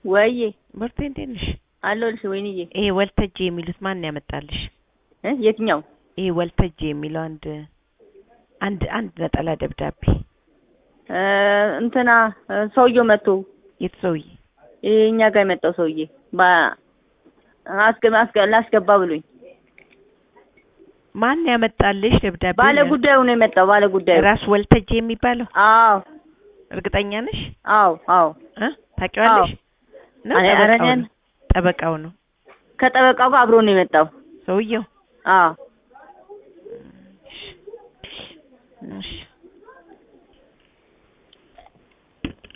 ወይዬ ምርቴ እንዴት ነሽ? አለሁልሽ ወይንዬ። ይሄ ወልተጄ የሚሉት ማን ያመጣልሽ? እ የትኛው ይሄ ወልተጄ የሚለው አንድ አንድ አንድ ነጠላ ደብዳቤ እ እንትና እ ሰውየው መጥቶ የት ሰውዬ? ይሄ እኛ ጋር የመጣው ሰውዬ ባ አስገ አስገ ላስገባ ብሎኝ ማን ያመጣልሽ ደብዳቤ? ባለ ጉዳዩ ነው የመጣው። ባለ ጉዳዩ ራስ ወልተጄ የሚባለው አዎ እርግጠኛ ነሽ? አዎ አዎ እ ታውቂዋለሽ? ነው አረ- አረ ጠበቃው እኔ- ነው? ጠበቃው ነው ከጠበቃው ጋር አብሮ ነው የመጣው። ሰውየው? አዎ እሺ